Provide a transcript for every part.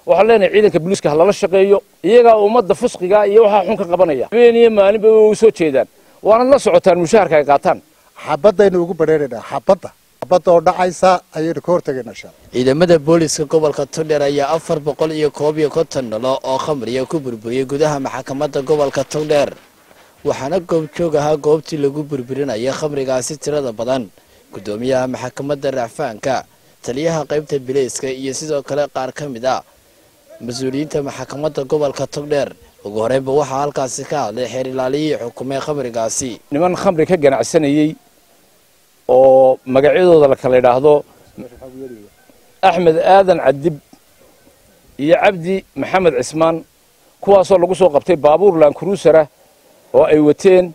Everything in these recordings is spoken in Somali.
waxaan leenahay ciidanka booliiska ha lala shaqeeyo iyagaa ummadda fusqiga iyo waxaa xun ka qabanaya habeen iyo maalinba way u soo jeedaan waanad la socotaan mushaharka ay qaataan xabadaynu ugu badheeraynaa xabadda xabadda oo dhacaysa ayaynu ka hortegaynaa insha allah ciidamada booliiska gobolka togdheer ayaa afar boqol iyo koob iyo konton nalo oo khamriya ku burburiyey gudaha maxkamadda gobolka togdheer waxaana goobjoog ahaa goobtii lagu burburinaya khamrigaasi tirada badan guddoomiyaha maxkamadda racfaanka taliyaha qaybta bileyska iyo sidoo kale qaar ka mid a mas-uuliyiinta maxkamadda gobolka togdheer ugu horeynba waxaa halkaasi ka hadlay xeer ilaaliyihii xukumay khamrigaasi niman khamri ka ganacsanayey oo magacyadooda la kala idhaahdo axmed aadan cadib iyo cabdi maxamed cismaan kuwaasoo lagu soo qabtay baabuur laankuruusara oo ay wateen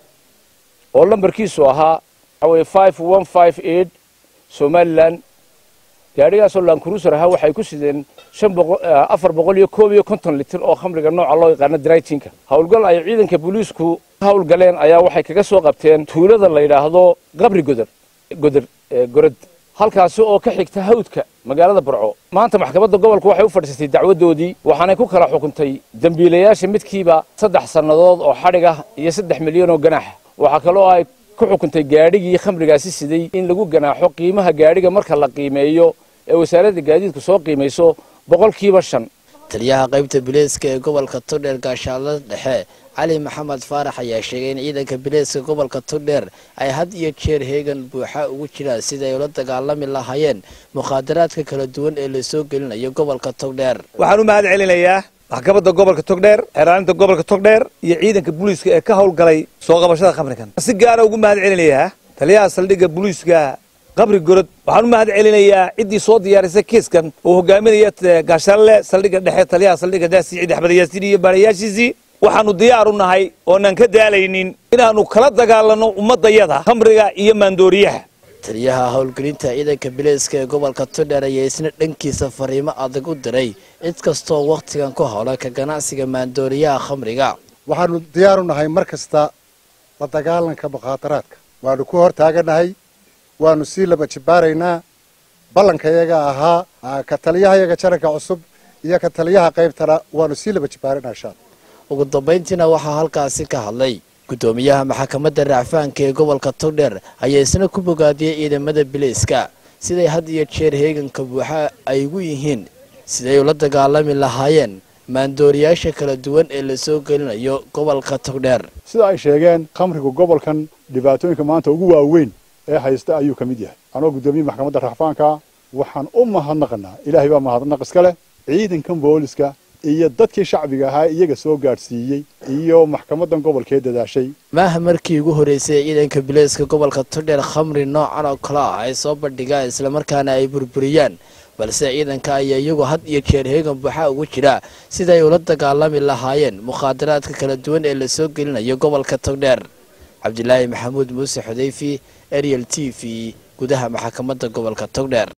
oo lambarkiisu ahaa waxaweye five one five eight somalilan gaadhigaasoo laankuruusar ahaa waxay ku sideen shan boqo afar boqol iyo koob iyo konton litir oo khamriga nooca loo yaqaano draytinka howlgal ay ciidanka booliisku howlgaleen ayaa waxay kaga soo qabteen tuulada la yidhaahdo qabri godar godar gorad halkaasi oo ka xigta hawdka magaalada burco maanta maxkamadda gobolku waxay u fadhiisatay dacwadoodii waxaanay ku kala xukuntay dembiilayaasha midkiiba saddex sannadood oo xadhig ah iyo saddex milyan oo ganaax waxaa kaloo ay ku xukuntay gaadhigii khamrigaasi siday in lagu ganaaxo qiimaha gaadhiga marka la qiimeeyo ee wasaaradda gaadiidku soo qiimayso boqolkiiba shan taliyaha qaybta bileyska ee gobolka togdheer gaashaanlada dhexe cali maxamed faarax ayaa sheegay in ciidanka bileyska gobolka togdheer ay had iyo jeer heegan buuxa ugu jiraan sida ay ula dagaalami lahaayeen mukhaadaraadka kala duwan ee lasoo gelinayo gobolka togdheer waxaan u mahad celinayaa maxkamadda gobolka togdheer xeeraalinta gobolka togdheer iyo ciidanka booliiska ee ka howlgalay soo qabashada khamrigan si gaara ugu mahad celinayaa taliyaha saldhigga booliiska qabri gorod waxaan u mahad celinayaa ciddii soo diyaarisay kiiskan oo hogaaminaya gaashaanle saldhigga dhexe taliyaha saldhigga daasi ciid axmed yaasiin iyo baarayaashiisii waxaanu diyaar u nahay oonan ka daalaynin inaannu kala dagaalanno ummaddayada khamriga iyo maandooriyaha taliyaha howlgelinta ciidanka bileyska ee gobolka togdheer ayaa isna dhankiisa fariimo adag u diray cid kastoo wakhtigan ku howla ka ganacsiga maandooriyaha khamriga waxaanu diyaar u nahay mar kasta la dagaalanka mukhaadaraadka waanu ku hor taaganahay waanu sii laba jibaaraynaa ballankayaga ahaa ka taliyahayaga jaranka cusub iyo ka taliyaha qaybtana waanu sii laba jibaaraynaa insha alla ugu dambayntiina waxaa halkaasi ka hadlay guddoomiyaha maxkamadda racfaanka ee gobolka togdheer ayaa isna ku bogaadiyey ciidamada bileyska siday had iyo jeer heeganka buuxa ay ugu yihiin siday ula dagaalami lahaayeen maandooriyaasha kala duwan ee lasoo gelinayo gobolka togdheer sida ay sheegeen khamrigu gobolkan dhibaatooyinka maanta ugu waaweyn ee haysta ayuu ka mid yahay anoo guddoomiye maxkamadda racfaanka waxaan u mahadnaqanaa ilaahay baa mahadnaq iska leh ciidankan booliska iyo dadkii shacbiga ahaa iyaga soo gaadhsiiyey iyo maxkamadan gobolkee dadaashay maaha markii ugu horreysay ciidanka bileyska gobolka togdheer khamri noocan oo kale ah ay soo bandhigaan islamarkaana ay burburiyaan balse ciidanka ayaa iyagu had iyo jeer heegan buuxa ugu jira siday ula dagaalami lahaayeen mukhaadaraadka kala duwan ee lasoo gelinayo gobolka togdheer cabdilaahi maxamuud muuse xudayfi ariel t v gudaha maxkamadda gobolka togdheer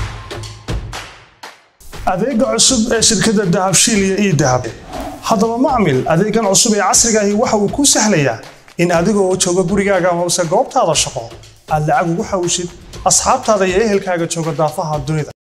adeega cusub ee shirkadda dahabshiil iyo ii dahab haddaba macmil adeegan cusub ee casriga ahi waxa uu kuu sahlayaa in adiga oo jooga gurigaaga amase goobtaada shaqo aad lacag ugu xawshid asxaabtaada iyo ehelkaaga jooga daafaha dunida